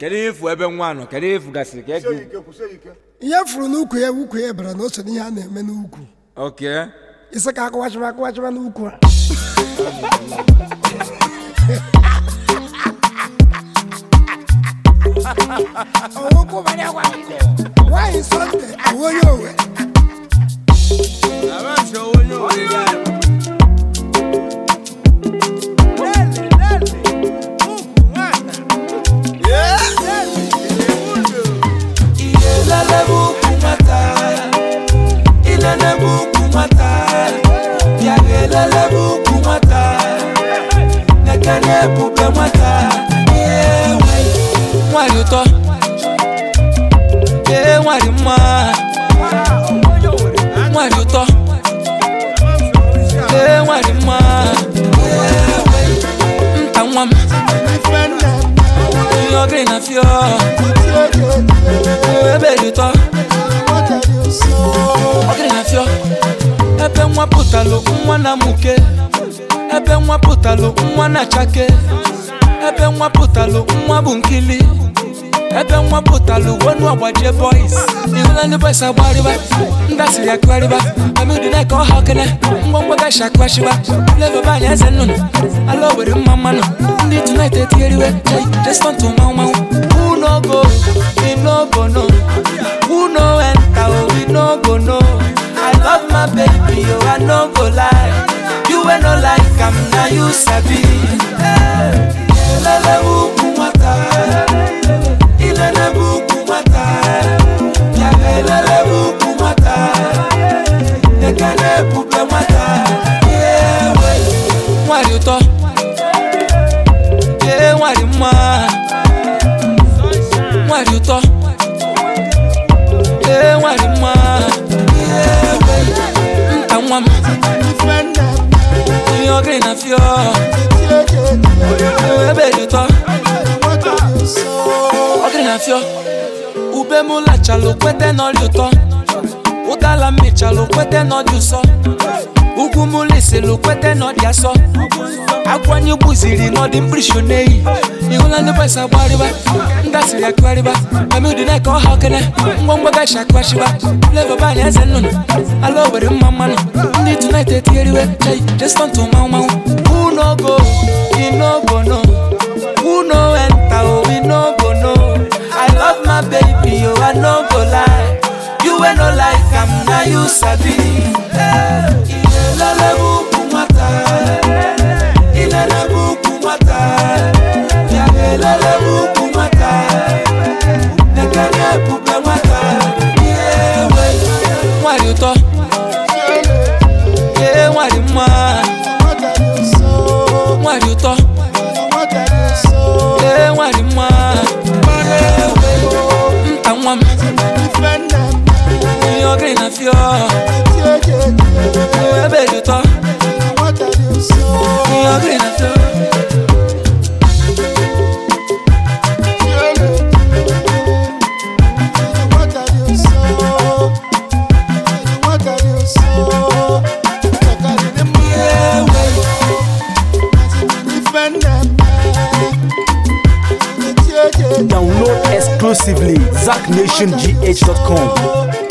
kedu ihe efu ebe nwa nọ kedu ihe efu gasịrị ka kwụsie ego ike kwụsie ike ihe furu n'ukwu ya ukwu ya bara na o so n'ihe a na-eme n'ukwu oke isi ka akụwachịba akụwachịba n'ukwu a nwaanyị sọnde bụ onye owe ilele bụ ukwu nwata ilele bụ ukwu nwata bịa ga elele bụ ukwu nwata nekene ebube nwata ihe nwe nwanyị ụtọ ee nwanyị mma nwanyị ụtọ ee nwanyị mma ihe nwe nta nwa m ihe ọgịrị na fio ebe dị ụtọ ọgịrị na fio ebe nwa pụtalụ nwa na muke ebe nwa pụtalụ nwa na chake ebe nwa pụtalụ nwa bụ nkili ebe nwa pụtalụ wonu agbajie boys ihụla ndị boys agbarịba ndasịrị akụgharịba amịdị na ka ọha okene ngwongwo gashi akụghachiba flavor banyị eze nnụnụ ala owere mma mmanụ ndị tonight etigheriwe jai jestọntụ manwụ manwụ who no go we no go no who no enter oh we no go no i love my baby oh i no go lie you wey no like am na you sabi ilele ukwu nwata ilele bụ ukwu nwata bịara elele bụ ukwu nwata ekene ebube nwata ewe nwanyị ụtọ ee nwanyị mma nwanyị ụtọ ee nwanyị mma ewe nta nwa m ihe ọgịrị na fio ebe dị ụtọ ọgịrị na fio ube m lachalụ kwete n'ọrịa ụtọ ụdala m mechalụ kwete n'ọdị ụsọ ugwu m lisilụ kwete n'ọdị asọ akwanye gbuziri n'ọdị mkpirisi n'eyi ihụla ndị bọs agbarịba ndasịrị akụgharịba amịdị na ka ọha okene ngwongwo gashi akụghachiba flavor banyị eze nnụnụ ala owere mma mmanụ ndị tonight etigheriwe jai jestọntụ manwụ manwụ who no go we no go no who no enter oh we no go no i love my baby oh i no go lie you wey no like am na you sabi ilele bụ ukwu nwata ilele bụ ukwu nwata bịa ga elele bụ ukwu nwata nekene ebube nwata ihe we nwanyị ụtọ ee nwanyị mma nwanyị ụtọ ee nwanyị mma ewe nta nwa m ihe ọgịrị na fio ebe dị ụtọ ihe ọgịrị na fio ewe Download exclusively ZackNationGH.com.